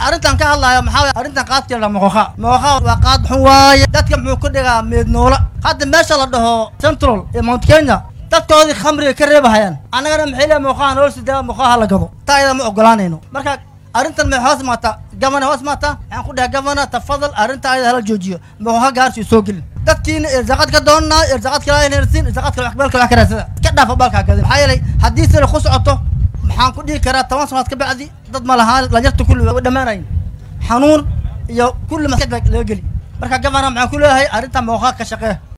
arrintan ka hadlaya maxaa waye arrintan qaadka la moqoqa moqoqa waa qaad xun waaye dadka muxuu ku dhigaa meed noola hadda meesha la dhaho central ee mount kenya dadkoodii khamriga ka reebahayaan annagana maxay leeyahay moqaha nolol sidaa moqaha la gado taa iyada ma ogolaanayno marka arrintan may hoos maataa gavana hoos maataa waxaan ku dhahay gavana tafadal arrinta ayada hala joojiyo moqoha gaarsi soo gelin dadkiina irsaaqad ka doonnaa irsaaqad kala inarsin irsaaqad kala waxbalka wax ka raadsada ka dhaafa balkaa gadin maxaa yeelay haddii sida ku socoto maxaan ku dhihi karaa toban sanaad ka bacdi dad ma lahaan lanyarta kulli way dhammaanayin xanuun iyo kulli maskaxda laga geli marka gavana maxaan ku leeyahay arrintan moqoha ka shaqee